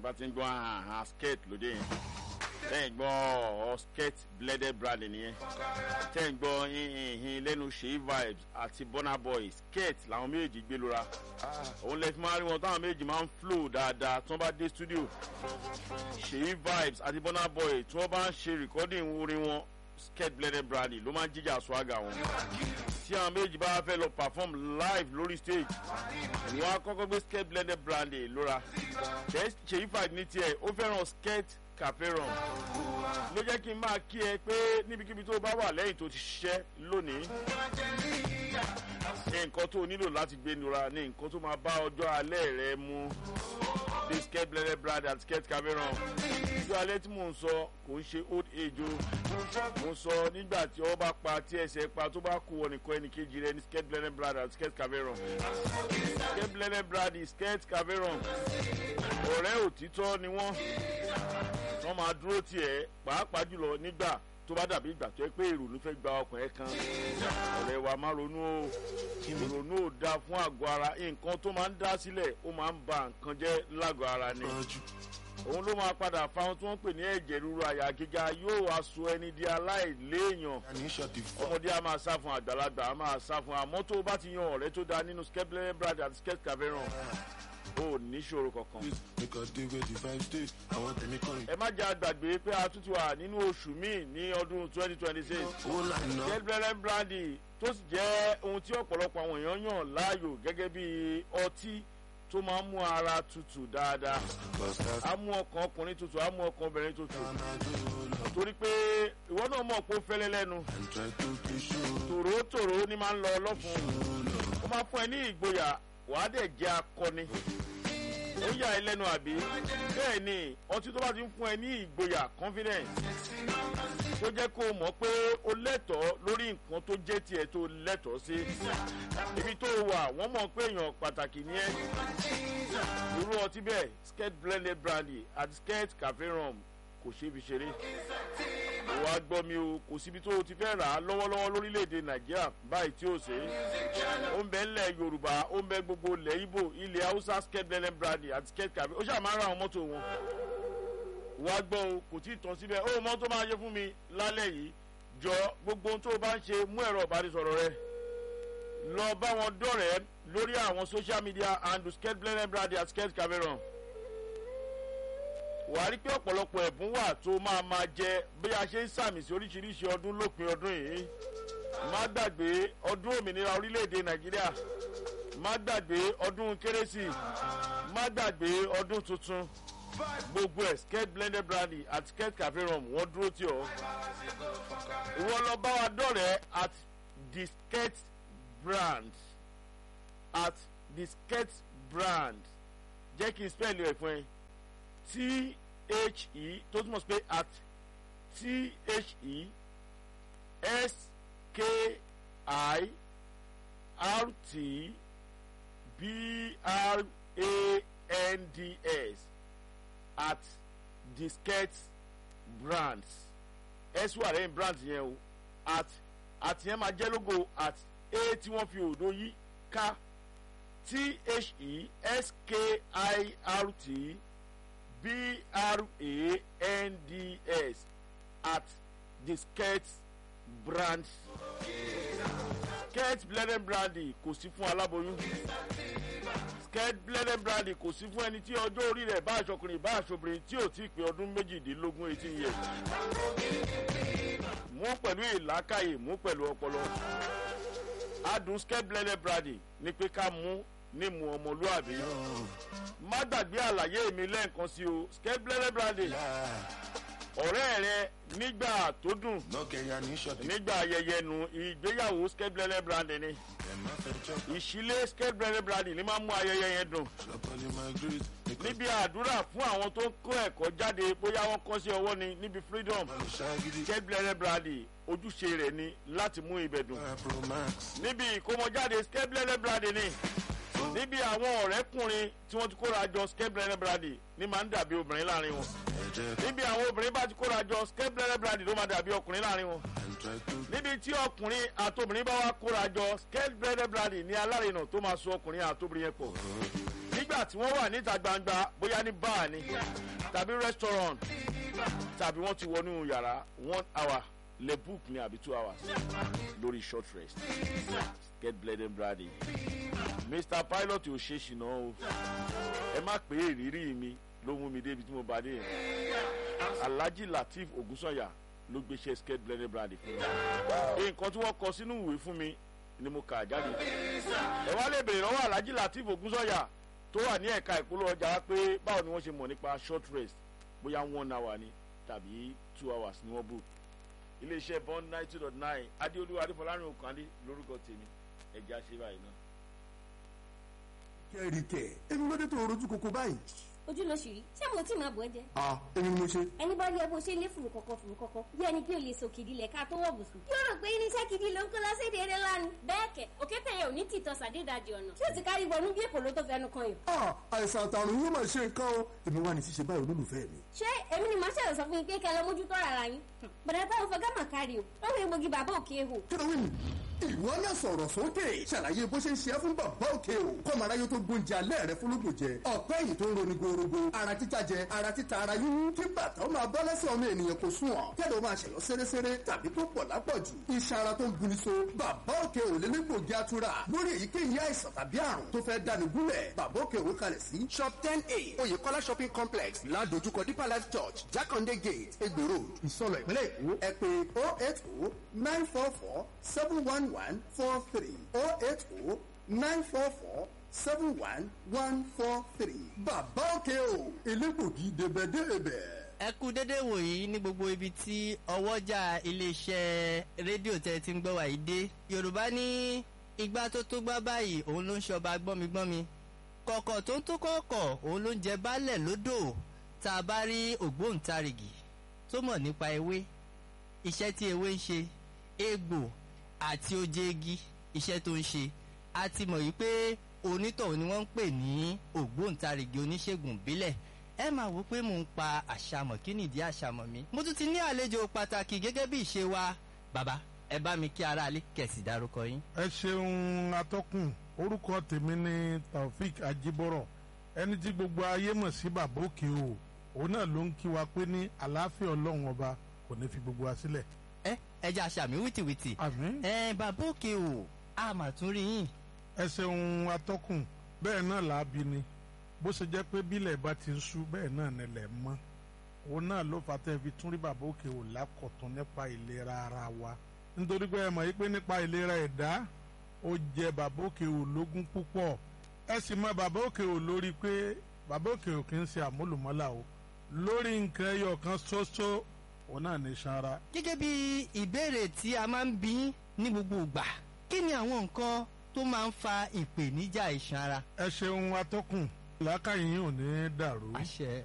bá ti ń gbọ́ àhàn skirt lóde yẹn tẹ́ ń gbọ́ ọ skirt blended brand nìyẹn tẹ́ ń gbọ́ ìhìn lẹ́nu ṣèyí vibes àti burna boy skirt làwọn méjì gbé lóra òun lè fi máa rí wọn táwọn méjì máa ń flow dáadáa tí wọ́n bá dé studio ṣèyí vibes àti burna boy tí wọ́n bá ń ṣe recording orin wọn skirt blended brand ló máa ń jíjà swagger wọn tí àwọn méjì bá fẹ́ lọ perform live lórí stage wọ́n á kọ́kọ́ gbé skirt blended brand lóra ṣèyí vibes ní tiẹ̀ ó fẹ́ràn skirt caferon ló jẹ́ kí n máa kí ẹ pé níbikíbi tó bá wà lẹ́yìn tó ti ṣiṣẹ́ lónìí ní nǹkan tó nílò láti gbé nura ní nǹkan tó máa bá ọjọ́ alẹ́ rẹ mu the skirt blended brand and skirt caferon ọjọ́ alẹ́ tí mò ń sọ kò ń ṣe old age o mo sọ nígbà tí ọ bá pa tí ẹsẹ̀ pa tó bá kú wọ nìkan ẹnì kejì rẹ ní skirt blended brand and skirt caferon skirt blended brand skirt caferon ọ̀rẹ́ òtítọ́ ni wọ́n wọ́n máa dúró tiẹ̀ pàápàá jùlọ nígbà tó bá dàbí ìgbà tó yẹ pé ìrònú fẹ́ gba ọkùnrin kan ọ̀rẹ́ wa máa ronú o ìrònú ò da fún àgọ́ ara nǹkan tó máa ń dá sílẹ̀ ó máa ń ba nǹkan jẹ́ lágọ̀ọ́ ara ni òun ló máa padà fa ohun tí wọ́n pè ní ẹ̀jẹ̀ ríru àyà gíga yóò aṣọ ẹni di aláìléèyàn ọmọdé a máa sá fún àgbàlagbà a máa sá fún àmọ́ tó bá ti yan ọ̀rẹ́ tó da nínú skepler brad àti skep caveron o níṣòro kankan. ẹ má jẹ́ àgbàgbé pé a tún ti wà nínú oṣù míì ní ọdún twenty twenty six. gẹ́gẹ́ brandy tó sì jẹ́ ohun tí ọ̀pọ̀lọpọ̀ àwọn èèyàn yàn láàyò gẹ́gẹ́ bí ọtí tó máa ń mú ara tutù dáadáa. á mú ọkàn ọkùnrin tutù á mú ọkàn obìnrin tutù. torí pé ìwọ náà mọ̀ pé ó fẹ́lẹ́ lẹ́nu. tòrótòró ni máa ń lọ ọlọ́fun. ó máa fún ẹ ní ìgboyà wàá dẹ̀ jẹ́ akọni ó yà ẹ lẹ́nu àbí bẹ́ẹ̀ ni ọtí tó bá ti ń fún ẹ ní ìgboyà confidence tó jẹ́ kó o mọ̀ pé o lẹ́tọ̀ọ́ lórí nǹkan tó jẹ́ tiẹ̀ tó lẹ́tọ̀ọ́ sí ibi tó o wà wọ́n mọ̀ pé èèyàn pàtàkì ni ẹ́ irú ọtí bẹ́ẹ̀ skirt blended brandy àti skirt cafe rum kò ṣeé fi ṣeré wà á gbọ́ mi o kò síbi tó o ti fẹ́ rà á lọ́wọ́lọ́wọ́ lórílẹ̀‐èdè nàìjíríà báyìí tí ó ṣe é ó ń bẹ ńlẹ̀ yorùbá ó ń bẹ gbogbo ilẹ̀ ibo ilẹ̀ haúsá skirt blended brandy àti skirt cafe ó ṣáà máa ń ra àwọn mọ́tò wọn wà á gbọ́ o kò tí ì tán síbẹ̀ ó mọ́ tó máa ṣe fún mi lálẹ́ yìí jọ gbogbo ohun tó o bá ń ṣe mú ẹ̀rọ ìbánisọ̀rọ̀ rẹ lọ bá wọn dọ̀rẹ́ lórí àwọn social media and skirt blended brandy àti skirt cafe run wà á rí pé ọ̀pọ̀lọpọ̀ ẹ̀bùn wà tó máa máa jẹ bí a ṣe ń sàmì sí oríṣiríṣi ọdún lópin ọdún yìí má gbàgbé ọdún òmìnira orílẹ̀-èdè nàìjíríà má gbàgbé ọdún kérésì má gbàgbé ọdún tuntun gbogbo ẹ̀ skirt blended brandy àti skirt cafe rum wọ́n dúró tí ọ. ìwọ lọ bá wa dọ̀rẹ́ at the skirt brand at the skirt brand jẹ́ kí n spell ẹ̀ fún ẹ t-h-e tó túmọ̀ sí pé at t-h-e s-k-i-r-t b-r-a-n-d-s at disket brands s wà lẹ́yìn brands yẹn o at at yẹn máa jẹ́ logo at a tí wọ́n fi òdo yí ká t-h-e-s-k-i-r-t b-r-a-n-d-s at the skirt brand skirt blended brandy kò sí fún aláboyún skirt blended brandy kò sí fún ẹni tí ọjọ́ orí rẹ̀ bá aṣọkùnrin bá aṣọbìnrin tí ò tí ì pé ọdún méjìdínlógún eighteen years mú pẹ̀lú ìlàkàyè mú pẹ̀lú ọpọlọ adùn skirt blended brandy ni pé ká mú ní mu ọmọlúwàbí má gbàgbé àlàyé mi lẹ́ẹ̀kan sí o skirt blended brandy ọ̀rẹ́ rẹ nígbà tó dùn nígbà ayẹyẹ nu ìgbéyàwó skirt blended brandy ni ìṣílé skirt blended brandy ni máa mú ayẹyẹ yẹn dùn níbi àdúrà fún àwọn tó ń kó ẹ̀kọ́ jáde bóyá wọ́n kọ́ sí ọwọ́ ni níbi freedom skirt blended brandy ojúṣe rẹ̀ ni láti mú ibẹ̀ dùn níbi ìkómọjáde skirt blended brandy ni níbi àwọn ọ̀rẹ́kùnrin tí wọ́n ti kóra jọ skirt blended brandy ni máa ń dàbí obìnrin láàrin wọn níbi àwọn obìnrin bá ti kóra jọ skirt blended brandy ló máa dàbí ọkùnrin láàrin wọn níbi tí ọkùnrin àtobìnrin bá wá kóra jọ skirt blended brandy ní alárinà tó máa so ọkùnrin àtobìnrin yẹn pọ̀ nígbà nígbà tí wọ́n wà níta gbangba bóyá ní bar ni tàbí restaurant tàbí wọ́n ti wọnú yàrá one hour le book ni àbí two hours lórí short rest get blended brady mr pilot ò ṣe ṣìnà o ẹ má pé ìrírí mi ló mú mi débi tí mo bá dé yẹn alhaji lateef ogunsanya ló gbéṣẹ́ skate blended brady fún mi nǹkan tí wọ́n kọ sínú ìwé fún mi ni mo kà jáde ẹ wá lè bèrè lọ́wọ́ alhaji lateef ogunsanya tó wà ní ẹ̀ka ìpolówó ọjà wa pé báwo ni wọ́n ṣe mọ̀ nípa short rest bóyá one hour ni tàbí two hours ni wọ́n book iléeṣẹ́ bond ninety dot nine adéolú adéfọlárin òkàndé lórúkọ tèmi ẹ̀jẹ̀ àṣẹ báyìí náà. kẹ́ríkẹ́ èmi ló dé tó rojú koko báyìí. ojú ló ṣì rí ṣé mo tí máa bọ̀ ẹ́ jẹ. a èmi ni mo ṣe. ẹni bá rí ẹ bó ṣe lé fùrù kọ̀kọ̀ fùrù kọ̀kọ̀ bí ẹni pé o lè so kìdí lẹ̀ ká tó wọ̀ bùsùn. yóò rò pé irinṣẹ́ kìdí ló ń kó lọ́sẹ̀dẹ̀ eré lánàá. bẹ́ẹ̀ kẹ̀ òkété yẹn ò ní tìtọ́ sàdédàjì ọ̀nà tí ó ti kárí bọnú bí èkó ló tó fẹnu kan yìí. a àìsàn àtàrùn yóò máa ṣe nǹkan o èmi wà ní ṣíṣe báyìí olólùfẹ́ mi. ṣé èmi ni màá ṣẹ̀rọ̀ sọ fún yín pé kẹ́ ẹ lọ mójútó ara yín. bọ̀dá táwọn fọ gámà kárí o lọ́wọ́ egbògi bàbá òkè hò. kí ló wí nù. ìwọ náà sọ̀rọ̀ sókè ṣàlàyé bó ṣe ń ṣe é fún bàbá òkè o kọ́mọ aráyé tó gbóúnjẹ alẹ́ rẹ fúnlógún jẹ ọ̀pẹ́ yìí tó ń roni gorogo ara títa jẹ ara títa ara yíyún kí bàtà ó máa bọ́ lẹ́sẹ̀ ọmọ ènìyàn kò sùn ọ̀ kẹ́lẹ́ ó máa ṣẹ̀yọ́ séréséré tàbí tó pọ̀ lápọ̀jù iṣan ara tó ń buni so bàbá òkè ò lé légbògi atura lórí èyíkéyìí àìsàn tàbí àrùn tó fẹ́ dáni gúnlẹ̀ bàbá òkè ò kalẹ̀ sí shop ten a oyèkọ́lá shopping complex ládojúkọ deeper life church jákàndé gate egbò road ìsọlọ ìpínlẹ̀ èkó ẹ pé oh eight oh nine four four seven one one four three oh eight oh nine four four seven one one four three. bàbá òkè o elégbògi débẹ̀débẹ̀. ẹ kú dédé wòyí ní gbogbo ibi tí ọwọ́jà iléeṣẹ́ rédíò tẹ́ ti ń gbọ́ wàyí dé yorùbá ní igbá tó tó gbá báyìí òun ló ń ṣọba gbọ́migbọ́mi kọ̀kọ̀ tó ń tó kọ̀ọ̀kọ̀ òun ló ń jẹ baálẹ̀ lódò tá a bá rí ògbóǹtarìgì tó mọ̀ nípa ewé iṣẹ́ tí ewé ń ṣe egbò àti oje igi iṣẹ́ tó ń ṣe a ti mọ̀ yìí pé onítọ̀hún ni wọ́n ń pè ní ògbóǹtarìgì oníṣègùn ìbílẹ̀ ẹ máa wò pé mò ń pa àṣàmọ̀ kí nìdí àṣàmọ̀ mi mo tún ti ní àlejò pàtàkì gẹ́gẹ́ bí ìṣe wa bàbá ẹ bá mi kí aráalé kẹ̀sì dárúkọ yín. ẹ ṣeun atọ́kùn orúkọ tèmi ni taofik ajibọrọ ẹni tí gbogbo ayé mọ̀ sí bàbá òkè o òun náà ló ń kí wa pé ní àlàáfíà ọlọ́run ọba kò ní fi gbogbo wa sílẹ̀. ẹ ẹ jẹ́ àṣàmì wìtìwìtì. àmín. ẹ bàbá òkè o a mà tún rí yín. ẹ ṣeun atọ́kùn bẹ́ẹ̀ náà làábi ni bó ṣe jẹ́ pé bílẹ̀ bá ti ń sú bẹ́ẹ̀ náà nílẹ̀ mọ́ òun náà ló fà tẹ́ fi tún rí bàbá òkè ò lákọ̀tún nípa ìlera ara wa nítorí pé ẹ mọ̀ yí pé nípa ìlera ẹ̀dá ó jẹ bàbá òkè ò lógún púpọ̀ ẹ sì mọ bàbá òkè ò lórí pé bàbá òkè ò kì í ṣe àmúlùmọ́là o lórí nǹkan ẹyọ kan ṣoṣo òun náà ní sanra. gẹ́gẹ́ bí ìbéèrè tí a máa ń bí ní gbogbo ìgbà kí ni àwọn nǹkan tó máa ń fa ìpèníjà iṣan ara. ẹ ṣeun atọ́kùn làákàyè yín ò ní dàrú. àṣẹ